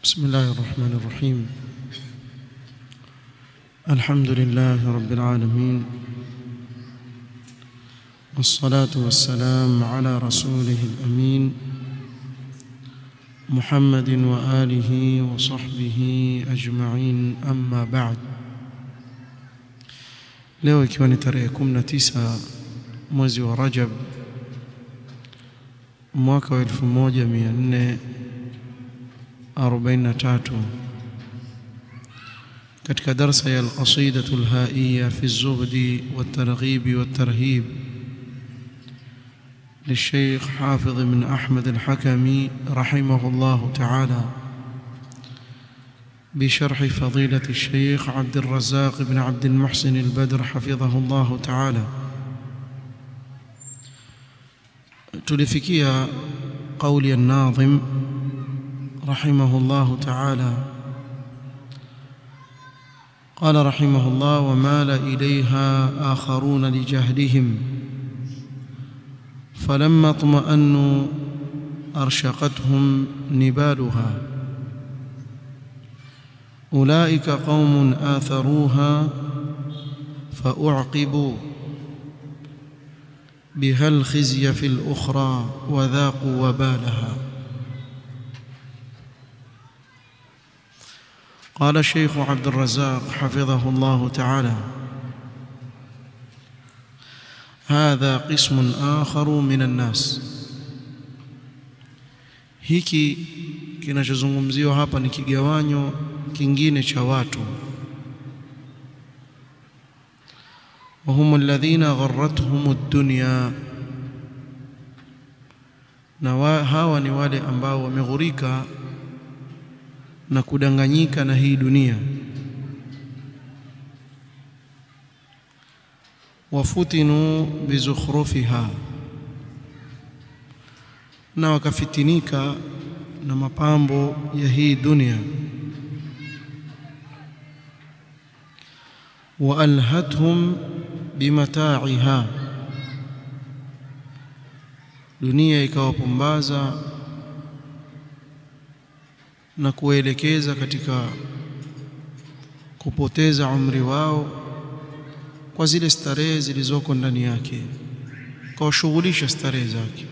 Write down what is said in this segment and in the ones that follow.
بسم الله الرحمن الرحيم الحمد لله رب العالمين والصلاة والسلام على رسوله الأمين محمد وآله وصحبه أجمعين أما بعد leo ikiwa ni tarehe 19 mwezi wa Rajab mwaka wa 1443 katika darsa ya al-qasida al-haiya fi az-zuhd wat-targhib wat-tarhib للشيخ حافظ بن أحمد الحكمي رحمه الله تعالى بشرح فضيلة الشيخ عبد الرزاق بن عبد المحسن البدر حفظه الله تعالى تلفكيها قول الناظم رحمه الله تعالى قال رحمه الله ومال إليها آخرون لجهلهم فلما اطمأنوا أرشقتهم نبالها أولئك قوم آثروها فأعقبوا بها الخزي في الأخرى وذاقوا وبالها قال الشيخ عبد الرزاق حفظه الله تعالى هذا قسم آخر من الناس hiki kinachozungumziwa hapa ni kigawanyo kingine cha watu وهم الذين غرتهم الدنيا na hawa ni wale ambao wameghurika na kudanganyika na hii dunia wafutinu bizukhrufiha na wakafitinika na mapambo ya hii dunia waalhathum bimataiha dunia ikawapumbaza na kuelekeza katika kupoteza umri wao kwa zile starehe zilizoko ndani yake kawashughulisha starehe zake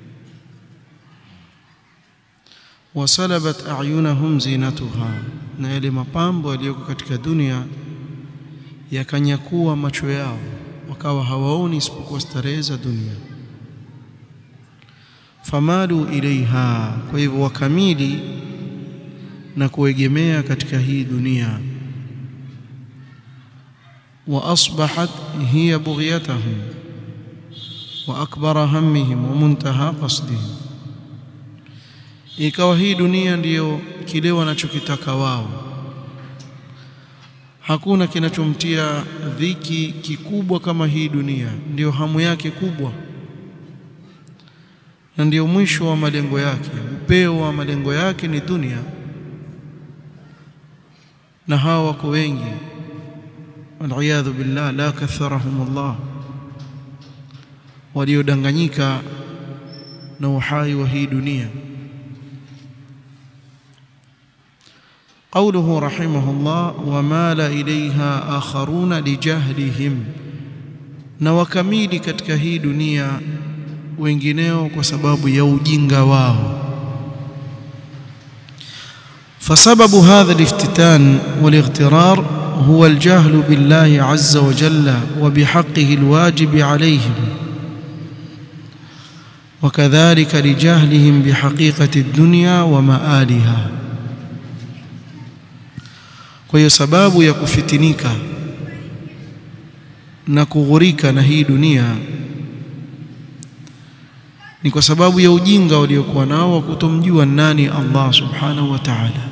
wasalabat ayunahum zinatuha na yale mapambo yaliyoko katika dunia yakanyakua macho yao wakawa hawaoni isipokuwa starehe za dunia famalu ilaiha kwa hivyo wakamili na kuegemea katika hii dunia wa asbahat hiya bughyatahum wa akbara hammihim wa muntaha qasdihim ikawa hii dunia ndiyo kile wanachokitaka wao hakuna kinachomtia dhiki kikubwa kama hii dunia ndiyo hamu yake kubwa na ndiyo mwisho wa malengo yake upeo wa malengo yake ni dunia na hawa wako wengi waliyadhu billah la katharahum Allah waliodanganyika na uhai wa hii dunia قوله رحمه الله ومال إليها آخرون لجهلهم na wakamili katika hii dunia wengineo kwa sababu ya ujinga wao فسبب هذا الافتتان والاغترار هو الجهل بالله عز وجل وبحقه الواجب عليهم وكذلك لجهلهم بحقيقة الدنيا ومآلها kwa hiyo sababu ya kufitinika na kughurika na hii dunia ni kwa sababu ya ujinga waliokuwa nao wa kutomjua nani Allah subhanahu wa ta'ala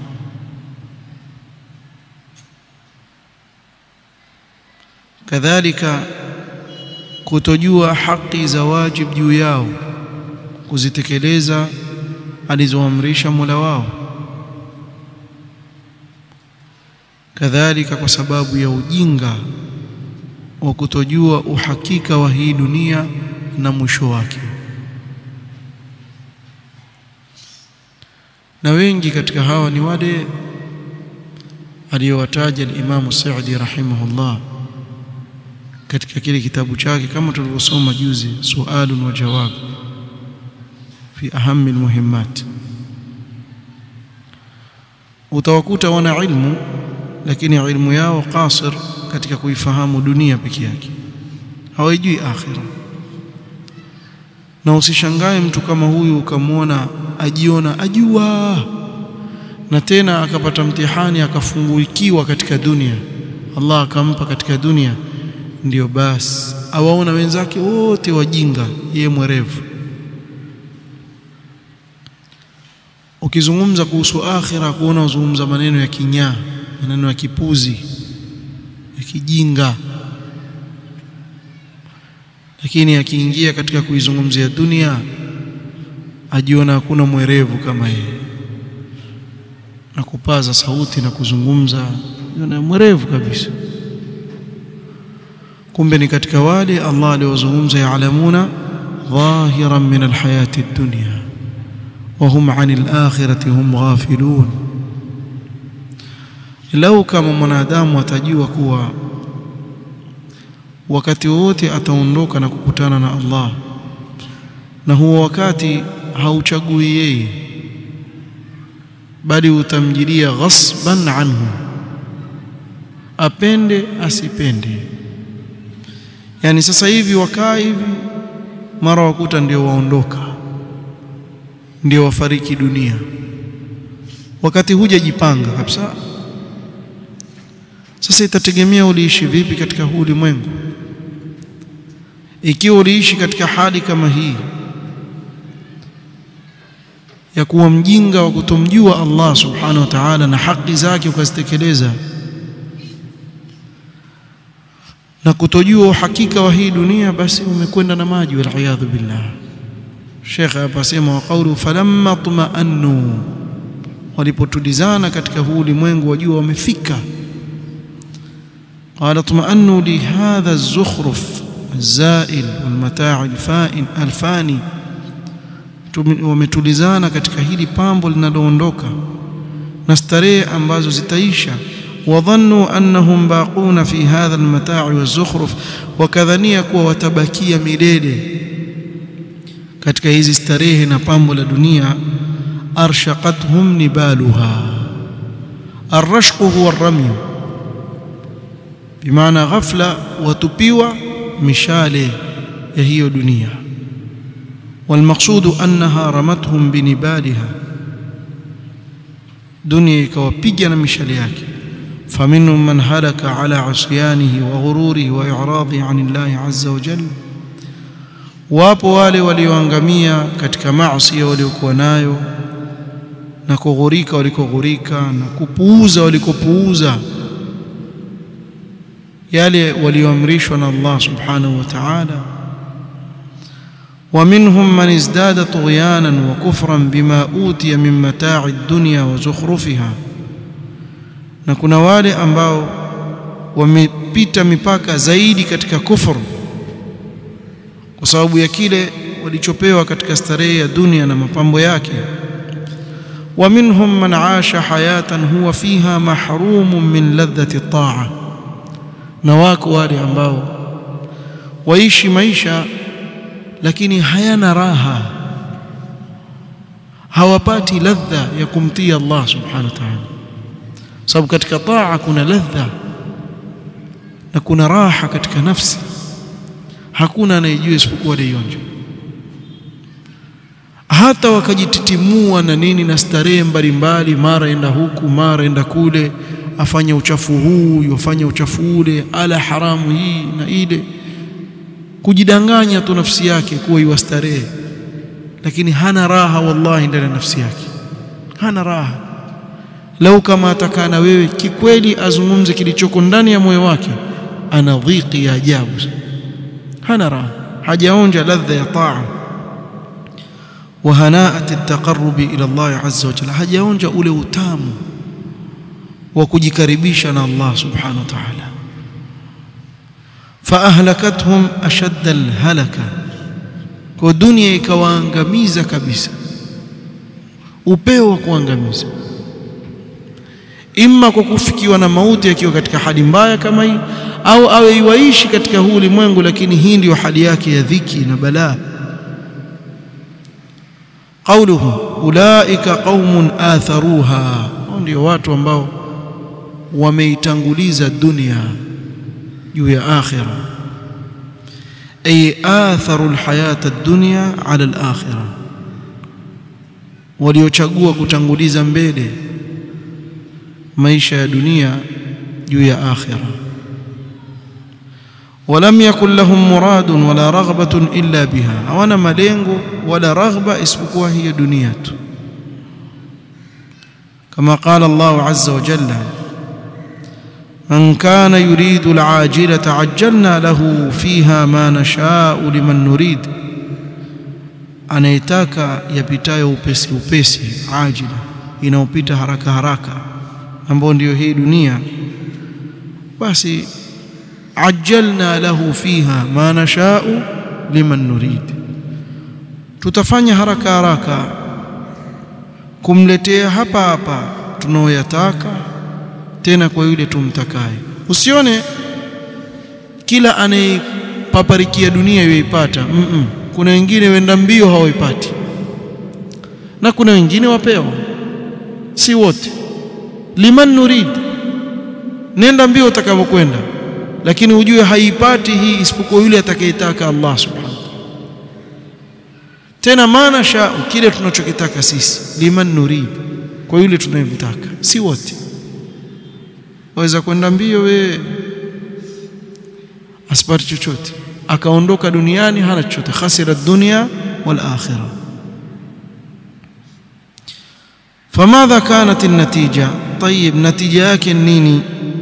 kadhalika kutojua haki za wajib juu yao kuzitekeleza alizoamrisha Mola wao kadhalika kwa sababu ya ujinga wa kutojua uhakika wa hii dunia na mwisho wake na wengi katika hawa ni wale aliyowataja al-Imam Sa'di rahimahullah katika kile kitabu chake kama tulivyosoma juzi sualun wa jawab fi ahami almuhimmat utawakuta wana ilmu lakini ilmu yao qasir katika kuifahamu dunia peke yake hawajui akhira na usishangae mtu kama huyu ukamwona ajiona ajua na tena akapata mtihani akafunguikiwa katika dunia Allah akampa katika dunia ndio basi awaona wenzake wote wajinga yeye mwerevu ukizungumza kuhusu akhira kuona uzungumza maneno ya kinyaa maneno ya kipuzi ya kijinga lakini akiingia katika kuizungumzia dunia ajiona hakuna mwerevu kama yeye na kupaza sauti na kuzungumza yona mwerevu kabisa kumbe ni katika wale Allah aliozungumza yaalamuna dhahiran min alhayati ad-dunya wa hum 'anil akhirati hum ghafilun lau kama mwanadamu atajua kuwa wakati wote ataondoka na kukutana na Allah na huo wakati hauchagui yeye bali utamjilia ghasban anhu apende asipende yani sasa hivi wakaa hivi mara wakuta ndio waondoka ndio wafariki dunia wakati hujajipanga kabisa sasa itategemea uliishi vipi katika huu ulimwengu ikiwa uliishi katika hali kama hii ya kuwa mjinga wa kutomjua Allah subhanahu wa ta'ala na haki zake ukazitekeleza na kutojua uhakika wa hii dunia basi umekwenda na maji wal billah Sheikh hapa sema wa qawlu falamma tuma'annu walipotulizana katika huu ulimwengu wajua wamefika قال اطمأنوا لهذا الزخرف الزائل والمتاع الفائن الفاني wametulizana katika hili pambo linaloondoka na starehe ambazo zitaisha wadhannu annahum baquna fi hadha almata'i wazukhruf wakadhania kuwa watabakia milele katika hizi starehe na pambo la dunia arshaqathum nibaluha arrashqu huwa arramyu bimaana ghafla watupiwa mishale ya hiyo dunia والمقصود أنها رمتهم بنبالها دنيا كوبيجا مشال yake فمنهم من هلك على عصيانه وغروره وإعراضه عن الله عز وجل wapo wale walioangamia katika maasi waliokuwa nayo na kughurika walikoghurika na kupuuza walikopuuza yale walioamrishwa na Allah subhanahu wa ta'ala ومنهم من ازداد طغيانا وكفرا بما أوتي من متاع الدنيا وزخرفها na kuna wale ambao wamepita mipaka zaidi katika kufuru kwa sababu ya kile walichopewa katika starehe ya dunia na mapambo yake wa minhum man aasha hayatan huwa fiha mahrumun min ladhati taa na wako wale ambao waishi maisha lakini hayana raha hawapati ladha ya kumtii Allah subhanahu wa ta'ala sababu katika taa kuna ladha na kuna raha katika nafsi hakuna anayejua isipokuwa aliyonja hata wakajititimua na nini na starehe mbalimbali mara enda huku mara enda kule afanye uchafu huu yofanye uchafu ule ala haramu hii na ile kujidanganya tu nafsi yake kuwa iwastarehe lakini hana raha wallahi ndani ya nafsi yake hana raha lau kama atakaa na wewe kikweli azungumze kilichoko ndani ya moyo wake ana dhiki ya ajabu hana raha hajaonja ladha ya taa wa hanaat at-taqarrub ila Allah azza wa jalla hajaonja ule utamu wa kujikaribisha na Allah subhanahu wa ta'ala فاهلكتهم اشد الهلكه kwa dunia ikawaangamiza kabisa upeo wa kuangamiza imma kwa kufikiwa na mauti akiwa katika hali mbaya kama hii au awe iwaishi katika huu ulimwengu lakini hii ndiyo hali yake ya dhiki na balaa qauluhu ulaika qaumun atharuha ndio watu ambao wameitanguliza dunia juu ya akhira ay atharu alhayata ad-dunya ala al-akhirah waliochagua kutanguliza mbele maisha ya dunia juu ya akhira ولم يكن لهم مراد ولا رغبة إلا بها hawana malengo wala raghba isipokuwa hiyo dunia tu كما قال الله عز وجل من كان يريد العاجلة عجلنا له فيها ما نشاء لمن نريد anayetaka yapitayo upesi upesi ajila inaopita haraka haraka ambayo ndiyo hii dunia basi ajjalna lahu fiha ma nashau liman nurid tutafanya haraka haraka kumletea hapa hapa tunaoyataka tena kwa yule tumtakaye usione kila anayepaparikia dunia yoipata mm -mm. kuna wengine wenda mbio hawaipati na kuna wengine wapewa si wote liman nurid nenda mbio utakavyokwenda lakini ujue haipati hii isipokuwa yule atakayetaka Allah subhanahu tena maana sha kile tunachokitaka sisi liman nurid kwa yule tunayemtaka si wote waweza kwenda mbio we asipati chochote akaondoka duniani hana chochote khasira dunya wal akhirah فماذا كانت النتيجة طيب نتيجة yake nini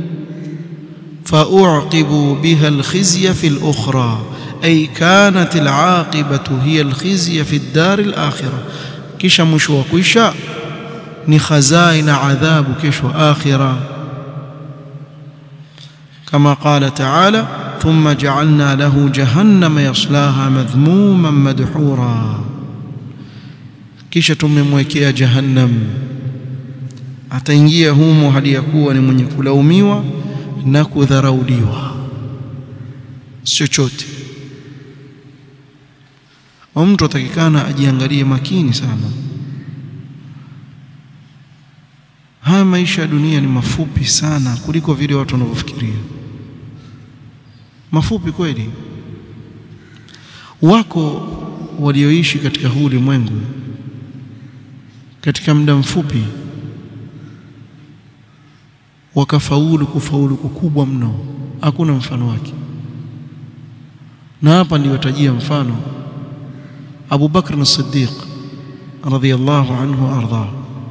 فأعقبوا بها الخزي في الأخرى أي كانت العاقبة هي الخزي في الدار الآخرة كيش مشوا كيشا نخزائن عذاب كيش آخرة كما قال تعالى ثم جعلنا له جهنم يصلاها مذموما مدحورا kisha tumemwekea jahannam ataingia humo hadi ya kuwa ni mwenye kulaumiwa na kudharauliwa chochote mtu atakikana ajiangalie makini sana haya maisha ya dunia ni mafupi sana kuliko vile watu wanavyofikiria mafupi kweli wako walioishi katika huu ulimwengu katika muda mfupi wakafaulu kufaulu kukubwa mno hakuna mfano wake na hapa ndio tajia mfano Abu Bakr as-Siddiq radhiyallahu anhu arda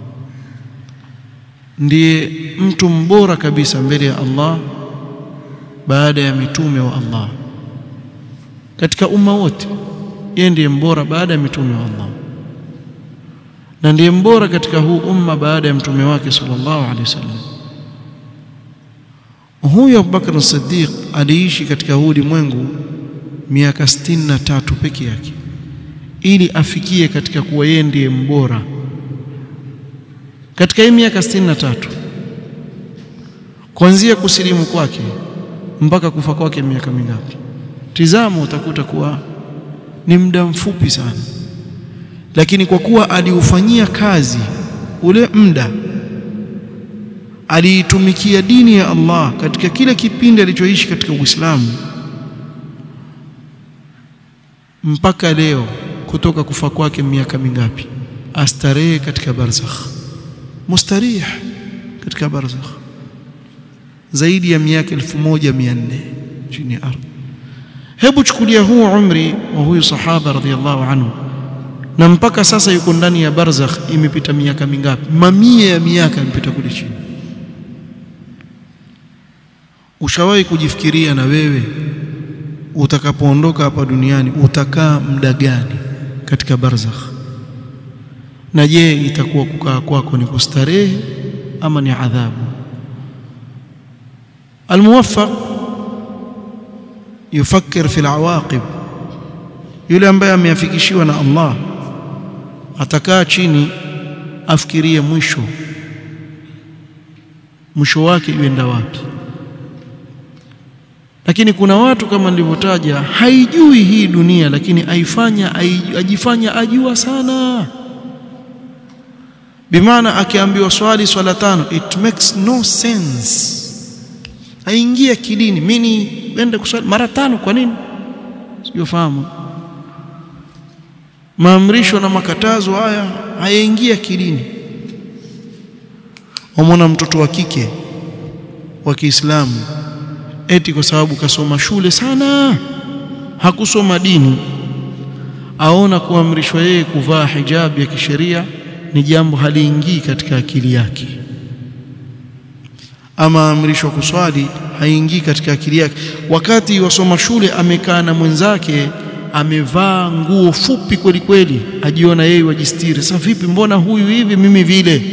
ndiye mtu mbora kabisa mbele ya Allah baada ya mitume wa Allah katika umma wote yeye ndiye mbora baada ya mitume wa Allah na ndiye mbora katika huu umma baada ya mtume wake sallallahu alaihi wasallam huyu Abubakar as-Siddiq aliishi katika huu ulimwengu miaka sitini na tatu peke yake ili afikie katika kuwa yeye ndiye mbora katika hii miaka sitini na tatu kuanzia kusilimu kwake mpaka kufa kwake miaka mingapi tizama utakuta kuwa ni muda mfupi sana lakini kwa kuwa aliufanyia kazi ule muda aliitumikia dini ya Allah katika kile kipindi alichoishi katika Uislamu mpaka leo kutoka kufa kwake miaka mingapi astarehe katika barzakh mustarih katika barzakh zaidi ya miaka 1400 chini ya ardhi hebu chukulia huu umri wa huyu sahaba radhiallahu anhu na mpaka sasa yuko ndani ya barzakh imepita miaka mingapi mamia ya miaka imepita kule chini ushawahi kujifikiria na wewe utakapoondoka hapa duniani utakaa muda gani katika barzakh na je itakuwa kukaa kwako ni kustarehe ama ni adhabu almuwaffaq yufakkir fi alawaqib yule ambaye ameafikishiwa na Allah atakaa chini afikirie mwisho mwisho wake yuenda wapi lakini kuna watu kama nilivyotaja haijui hii dunia lakini aifanya ajifanya ajua sana bimaana akiambiwa swali swala tano it makes no sense haingia kidini mimi niende kuswali mara tano kwa nini sijofahamu maamrisho na makatazo haya hayaingia kidini wamwona mtoto wa kike wa Kiislamu eti kwa sababu kasoma shule sana hakusoma dini aona kuamrishwa yeye kuvaa hijabu ya kisheria ni jambo haliingii katika akili yake ama amrishwa kuswali haingii katika akili yake wakati wasoma shule amekaa na mwenzake amevaa nguo fupi kweli kweli ajiona yeye wajistiri sasa vipi mbona huyu hivi mimi vile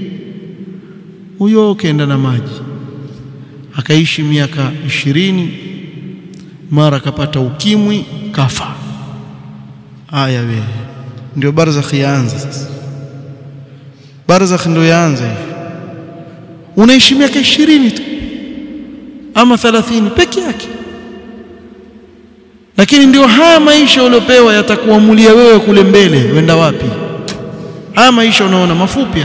huyo kaenda na maji akaishi miaka ishirini mara akapata ukimwi kafa haya wewe ndio barzakh yaanza sasa barzakh ndio yaanza hivi unaishi miaka ishirini tu ama 30 peke yake lakini ndio haya maisha uliopewa yatakuamulia wewe kule mbele wenda wapi haya maisha unaona mafupi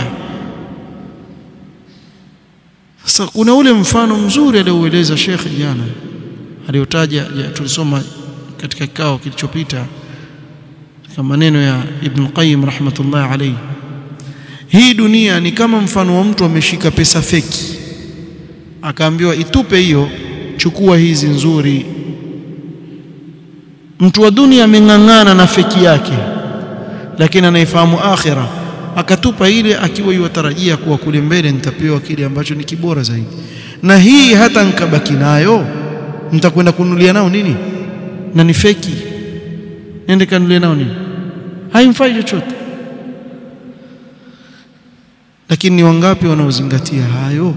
sasa kuna ule mfano mzuri alioueleza Sheikh jana aliyotaja tulisoma katika kikao kilichopita katika maneno ya Ibn Qayyim rahmatullah alayhi hii dunia ni kama mfano wa mtu ameshika pesa feki akaambiwa itupe hiyo chukua hizi nzuri mtu wa dunia ameng'ang'ana na feki yake lakini anaifahamu akhira akatupa ile akiwa yuwatarajia kuwa kule mbele nitapewa kile ambacho ni kibora zaidi na hii hata nkabaki nayo nitakwenda kununulia nao nini na ni feki nende kanunulia nao nini haimfai chochote lakini ni wangapi wanaozingatia hayo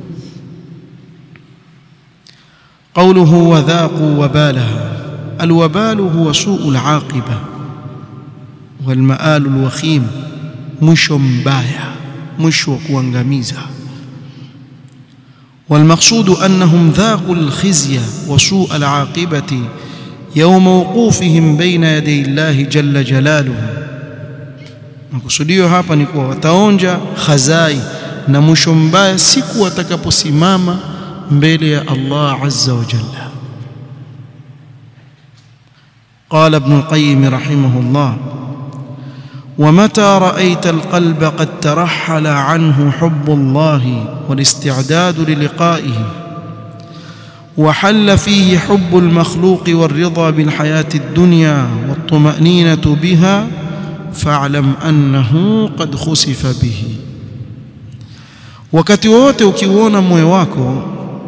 قوله وذاقوا وبالها الوبال هو سوء العاقبة والمآل الوخيم mwisho mbaya mwisho wa kuangamiza والمقصود أنهم ذاقوا الخزي وسوء العاقبة يوم وقوفهم بين يدي الله جل جلاله makusudio hapa ni kuwa wataonja khazai na mwisho mbaya siku watakaposimama mbele ya Allah azza wa jalla قال ابن القيم رحمه الله ومتى رأيت القلب قد ترحل عنه حب الله والاستعداد للقائه وحل فيه حب المخلوق والرضا بالحياة الدنيا والطمأنينة بها فاعلم أنه قد خسف به wakati wote ukiuona moyo wako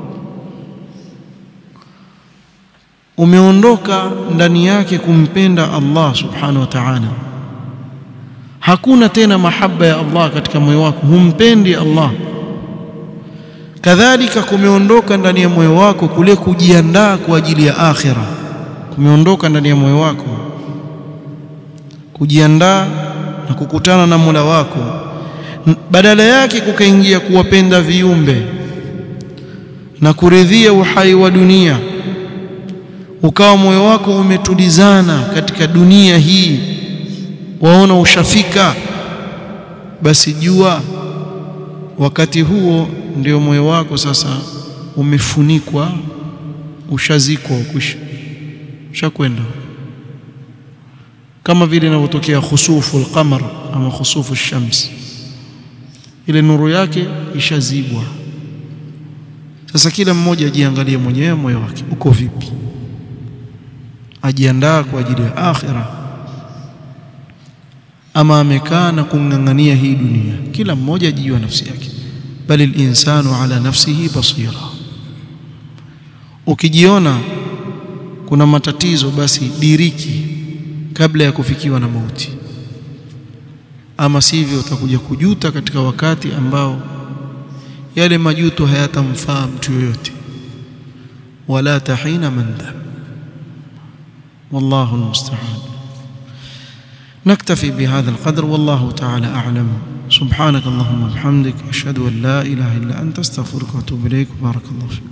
umeondoka ndani yake kumpenda Allah subhanahu wa ta'ala hakuna tena mahaba ya Allah katika moyo wako humpendi Allah kadhalika kumeondoka ndani ya moyo wako kule kujiandaa kwa ajili ya akhira kumeondoka ndani ya moyo wako kujiandaa na kukutana na Mola wako badala yake kukaingia kuwapenda viumbe na kuridhia uhai wa dunia ukawa moyo wako umetulizana katika dunia hii waona ushafika basi jua wakati huo ndio moyo wako sasa umefunikwa ushazikwa ukwisha ushakwenda kama vile inavyotokea khusufu al-qamar ama khusufu shams ile nuru yake ishazibwa sasa kila mmoja ajiangalie mwenyewe moyo wake uko vipi ajiandaa kwa ajili ya akhira ama amekaa na kung'ang'ania hii dunia kila mmoja ajijua nafsi yake bali linsanu ala nafsihi basira ukijiona kuna matatizo basi diriki kabla ya kufikiwa na mauti ama sivyo utakuja kujuta katika wakati ambao yale majuto hayatamfaa mtu yoyote wala tahina mandam wallahu almusta'an نكتفي بهذا القدر والله تعالى أعلم سبحانك اللهم وبحمدك أشهد أن لا إله إلا أنت استغفرك وأتوب إليك بارك الله فيك